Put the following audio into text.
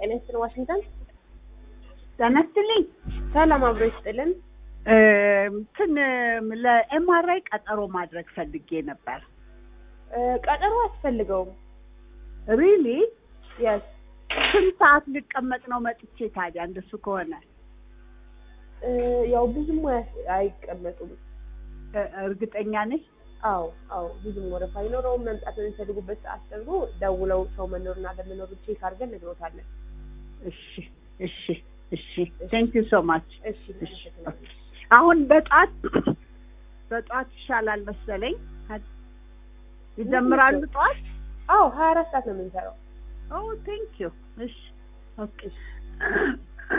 ጤና ይስጥልን ዋሽንግተን። ጤና ይስጥልኝ። ሰላም አብሮ ይስጥልን። እንትን ለኤምአርአይ ቀጠሮ ማድረግ ፈልጌ ነበር። እ፣ ቀጠሮ አያስፈልገውም። ሪሊ የስ ስንት ሰዓት ልቀመጥ ነው መጥቼ? ታዲያ እንደሱ ከሆነ እ፣ ያው ብዙም አያስ- አይቀመጡም። እ፣ እርግጠኛ ነሽ? አዎ አዎ፣ ብዙም ወረፋ አይኖረውም። መምጣት በሚፈልጉበት ሰዓት ደግሞ ደውለው ሰው መኖርና ለመኖሩ ቼክ አድርገን ነግሮታለን። እሺ እሺ እሺ። ቴንክ ዩ ሶ ማች። እሺ እሺ አሁን በጧት በጧት ይሻላል መሰለኝ። ይጀምራሉ ጠዋት? አዎ ሀያ አራት ሰዓት ነው የምንሰራው። ኦ ቴንክ ዩ። እሺ ኦኬ